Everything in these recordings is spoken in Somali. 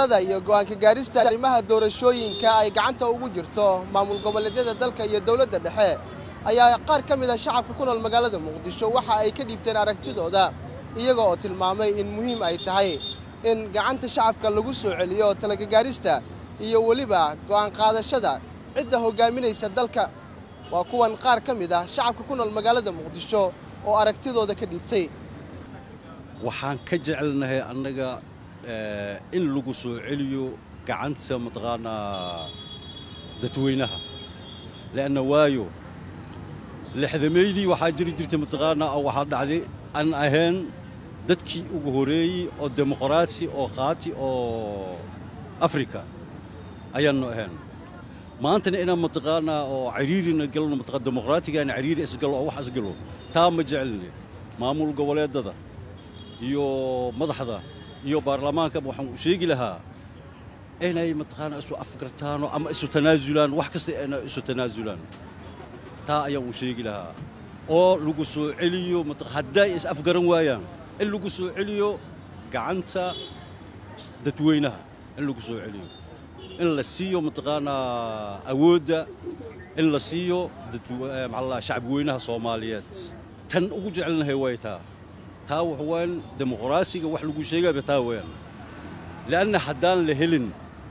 talada iyo go'aanka gaarista arrimaha doorashooyinka ay gacanta ugu jirto maamul goboleedyada dalka iyo dowladda dhexe ayaa qaar ka mid a shacabka ku nool magaalada muqdisho waxa ay ka dhiibteen aragtidooda iyaga oo tilmaamay in muhiim ay tahay in gacanta shacabka lagu soo celiyo talaga gaarista iyo weliba go'aan qaadashada cidda hoggaaminaysa dalka waa kuwan qaar ka mid ah shacabka ku nool magaalada muqdisho oo aragtidooda ka dhiibtay waxaan ka jecelnahay annaga in lagu soo celiyo gacanta mataqaanaa dadweynaha leanna waayo lixdameydii waxaa jiri jirtay mataqaanaa oo waxaa dhacday aan ahayn dadkii ugu horeeyey oo dimuqraasi oo qaati oo afrika ayaannu ahayn maantana inaan mataqaanaa oo ciriirina galno mataqaa dimuqraatigaana ciriiri isgalo oo wax isgalo taa ma jecelni maamul goboleedada iyo madaxda iyo baarlamaankaba waxaan u sheegi lahaa inay mataqaanaa isu afgartaano ama isu tanaasulaan wax kasta inay isu tanaasulaan taa ayaan u sheegi lahaa oo lagu soo celiyo hadday is afgaran waayaan in lagu soo celiyo gacanta dadweynaha in lagu soo celiyo in la siiyo mataqaanaa awoodda in la siiyo maxaa shacabweynaha soomaaliyeed tan ugu jecelnahay way taa taa wax waan dimuqraasiga wax lagu sheegayba taa weeyaan leanna haddaan la helin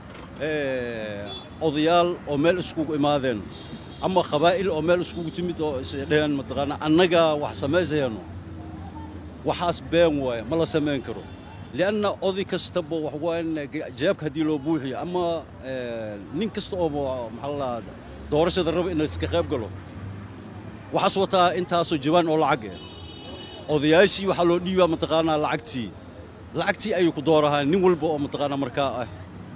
odayaal oo meel iskugu imaadeen ama qabaa'il oo meel iskugu timid oo isdheheen mataqaanaa annagaa wax samaysayano waxaas been waaye ma la samayn karo lianna oday kastaba wax waan jeebka haddii loo buuxiyo ama nin kasta oo maxaa la doorashada raba inuu iska qayb galo waxaas wataa intaasoo jawaan oo lacag eh odayaashii waxaa loo dhiibaa mataqaanaa lacagtii lacagtii ayuu ku doorahaa nin walba oo mataqaanaa markaa ah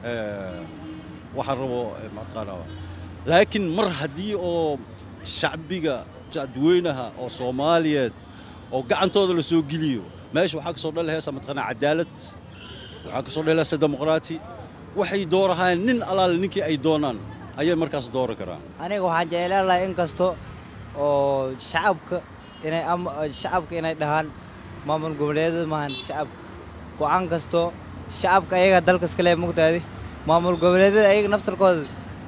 waxaa rabo mataqaanaa laakiin mar haddii oo shacbiga dadweynaha oo soomaaliyeed oo gacantooda la soo geliyo meesha waxaa ka soo dhali heesa mataqaanaa cadaalad waxaa ka soo dhali heesa dimuqraati waxay doorahaan nin alaale ninkii ay doonaan ayay markaas dooran karaan aniga waxaan jeclaan lahaa in kasto oo shacabka inay shacabka inay dhahaan maamul goboleedyada maahan shacabka go'aan kasto shacabka ayaga dalkas kale mugtaadi maamul goboleedyada ayaga naftarkooda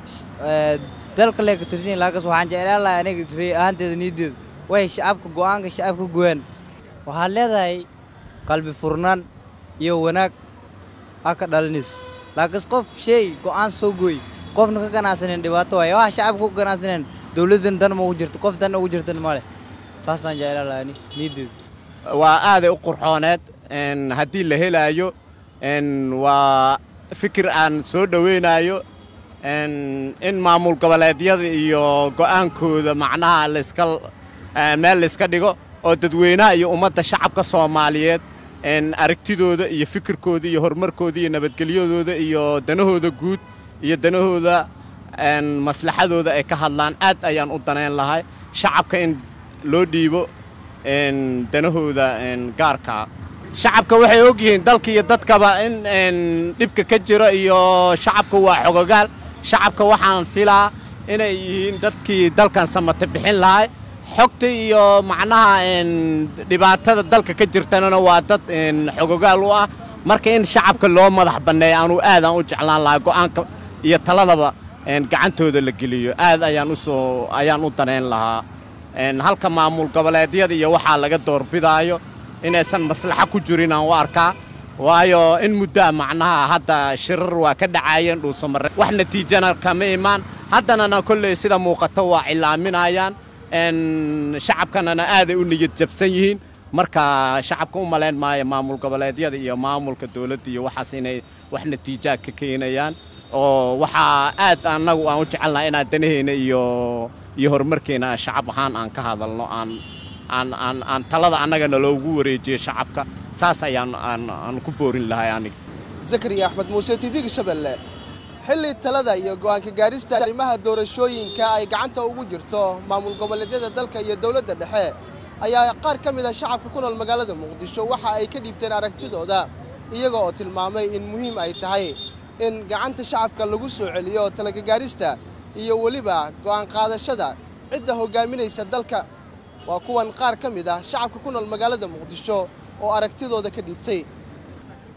dalka lee ka tirsan yihin laakas waxaan jeclaan lahaa aniga rey ahaanteeda niideeda waxay shacabka go'aanka shacabka goyaan waxaad leedahay qalbi furnaan iyo wanaag aa ka dhalinaysa laakiin qof shay go'aan soo gooy qofna ka ganacsanen dhibaato waaye wax shacabka ku ganacsaneen dowladdan dan ma ugu jirto qof dan ugu jirtan ma leh saasaan jeclaan lahaa ani niideeda waa aaday u qurxooneed haddii la helaayo waa fikir aan soo dhoweynaayo in maamul goboleedyada iyo go'aankooda macnaha layska meel layska dhigo oo dadweynaha iyo ummadda shacabka soomaaliyeed aragtidooda iyo fikirkooda iyo horumarkooda iyo nabadgelyadooda iyo danahooda guud iyo danahooda maslaxadooda ay ka hadlaan aad ayaan u danayn lahay shacabka in loo dhiibo danahooda gaarkaa shacabka waxay og yihiin dalka iyo dadkaba in dhibka ka jiro iyo shacabka waa xogogaal shacabka waxaan filaa inay yihiin dadkii dalkan samata bixin lahay xogta iyo macnaha dhibaatada dalka ka jirtanana waa dad xogogaal u ah marka in shacabka loo madax banneeya anuu aadaan u jeclaan lahaa go'aanka iyo taladaba gacantooda la geliyo aad ayaan usoo ayaan u danayn lahaa halka maamul goboleedyada iyo waxaa laga doorbidaayo inaysan maslaxo ku jirin aan u arkaa waayo in muddaa macnaha hadda shirar waa ka dhacaayeen dhuusamare wax natiijana kama imaan haddanana kolley sida muuqato waa cilaaminayaan shacabkanana aaday u niyad jabsan yihiin marka shacabka u malayn maayo maamul goboleedyada iyo maamulka dowladda iyo waxaas inay wax natiijaa ka keenayaan oo waxaa aad annagu aan u jecelnaha inaan danaheyna iyo iyo horumarkeena shacab ahaan aan ka hadalno aan aan aan aan talada annagana loogu wareejiyo shacabka saas ayaan aan aan ku boorin lahay aniga zakariya axmed muuse tv-ga shabeelle xilli talada iyo go'aanka gaarista arrimaha doorashooyinka ay gacanta ugu jirto maamul goboleedyada dalka iyo dowladda dhexe ayaa qaar ka mid a shacabka ku nool magaalada muqdisho waxa ay ka dhiibteen aragtidooda iyaga oo tilmaamay in muhiim ay tahay in gacanta shacabka lagu soo celiyo talaga gaarista iyo weliba go'aan qaadashada cidda hoggaaminaysa dalka waa kuwan qaar ka mid ah shacabka ku nool magaalada muqdisho oo aragtidooda ka dhiibtay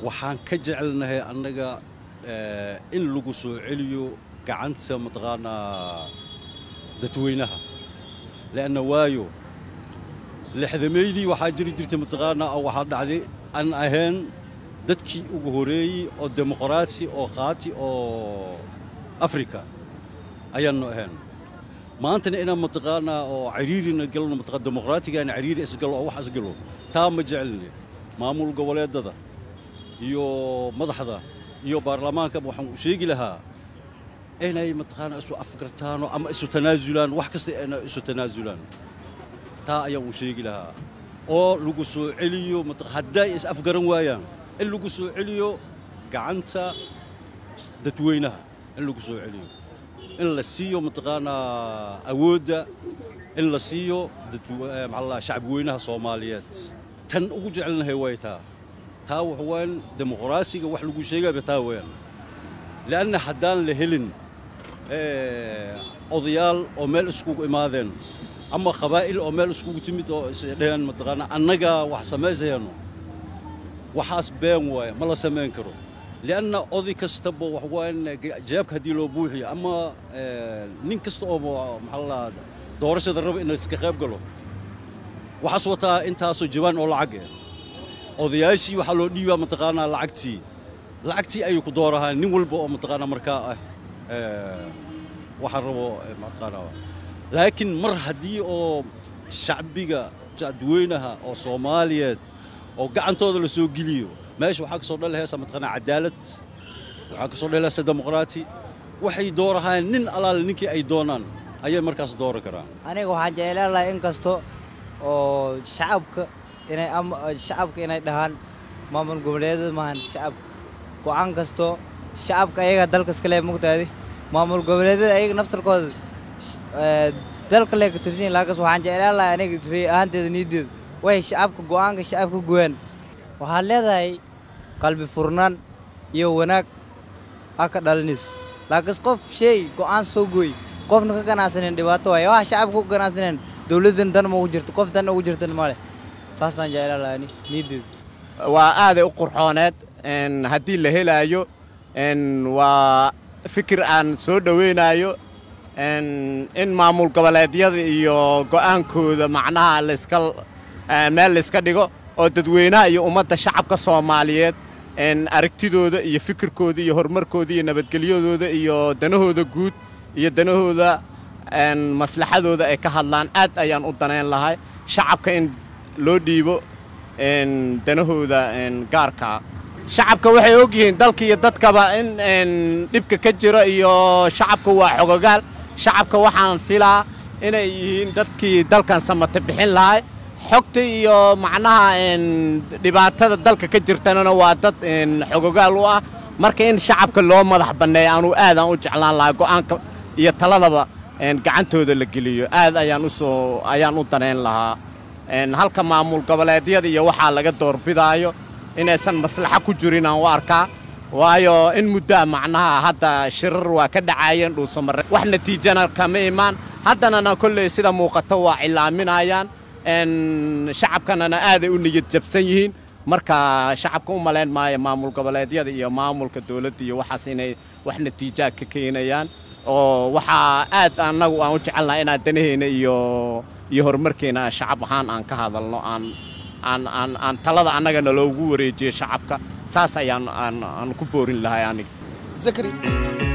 waxaan ka jecelnahay annaga in lagu soo celiyo gacanta mataqaanaa dadweynaha leanna waayo lixdameydii waxaa jiri jirtay mataqaanaa oo waxaa dhacday aan ahayn dadkii ugu horeeyey oo dimuqraasi oo qaati oo afrika ayaannu ahayn maantana inaan mataqaanaa oo ciriirina galno mataqaa dimuqraatigaana ciriiri isgalo oo wax isgalo taa ma jecelni maamul goboleedada iyo madaxda iyo baarlamaankaba waxaan u sheegi lahaa inay mataqaanaa isu afgartaano ama isu tanaasulaan wax kasta inay isu tanaasulaan taa ayaan u sheegi lahaa oo lagu soo celiyo hadday is afgaran waayaan in lagu soo celiyo gacanta dadweynaha in lagu soo celiyo in la siiyo mataqaanaa awoodda in la siiyo maxaa shacabweynaha soomaaliyeed tan ugu jecelnahay way taa taa wax waan dimuqraasiga wax lagu sheegayba taa weeyaan li'anna haddaan la helin odayaal oo meel iskugu imaadeen ama qabaa'il oo meel iskugu timid oo isdheheen mataqaanaa annagaa wax samaysayano waxaas been waaye ma la samayn karo li'anna oday kastaba wax waan jeebka haddii loo buuxiyo ama nin kasta oo maxaa la doorashada raba inuu iska qayb galo waxaas wataa intaasoo jawaan oo lacag eh odayaashii waxaa loo dhiibaa mataqaanaa lacagtii lacagtii ayuu ku doorahaa nin walba oo mataqaanaa markaa ah waxaan rabo mataqaanaa laakiin mar haddii oo shacbiga dadweynaha oo soomaaliyeed oo gacantooda la soo geliyo meesha waxaa ka soo dhalahaysa mataqaanaa cadaalad waxaa ka soo dhalahaysa dimuqraati waxay doorahaan nin alaale ninkii ay doonaan ayay markaas dooran karaan aniga waxaan jeclaan lahaa in kasto oo shacabka inay ama shacabka inay dhahaan maamul goboleedyada maahan shacabka go'aan kasto shacabka ayaga dalkas kale mugtaadi maamul goboleedyada ayaga naftarkooda dalka lee ka tirsan yihin laakas waxaan jeclaan lahaa aniga rey ahaanteeda niideeda waxay shacabka go'aanka shacabka goyaan waxaad leedahay qalbi furnaan iyo wanaag aa ka dhalinaysa laakiin qof shay go'aan soo gooy qofna ka ganacsanen dhibaato waaye waxa shacabka ku ganacsaneen dowladdan dan ma ugu jirto qof dan ugu jirtan ma leh saasaan jeclaan lahaa ani niideeda waa aaday u qurxooneed haddii la helaayo waa fikir aan soo dhowaynayo in maamul goboleedyada iyo go'aankooda macnaha layska meel layska dhigo oo dadweynaha iyo ummadda shacabka soomaaliyeed aragtidooda iyo fikirkooda iyo horumarkooda iyo nabadgelyadooda iyo danahooda guud iyo danahooda maslaxadooda ay ka hadlaan aad ayaan u danayn lahay shacabka in loo dhiibo danahooda gaarkaa shacabka waxay og yihiin dalka iyo dadkaba in dhibka ka jiro iyo shacabka waa xogogaal shacabka waxaan filaa inay yihiin dadkii dalkan samata bixin lahay xogta iyo macnaha dhibaatada dalka ka jirtanana waa dad xogogaal u ah marka in shacabka loo madax banneeya anuu aadaan u jeclaan lahaa go'aanka iyo taladaba gacantooda la geliyo aad ayaan usoo ayaan u danayn lahaa halka maamul goboleedyada iyo waxaa laga doorbidaayo inaysan maslaxo ku jirin aan u arkaa waayo in muddaa macnaha hadda shirar waa ka dhacaayeen dhuusamare wax natiijana kama imaan haddanana kolley sida muuqato waa cilaaminayaan shacabkanana aaday u niyad jabsan yihiin marka shacabka u malayn maayo maamul goboleedyada iyo maamulka dowladda iyo waxaas inay wax natiijaa ka keenayaan oo waxaa aad annagu aan u jecelnaha inaan danaheyna iyo iyo horumarkeena shacab ahaan aan ka hadalno aan aan aan aan talada annagana loogu wareejiyo shacabka saas ayaan aan aan ku boorin lahay aniga zakari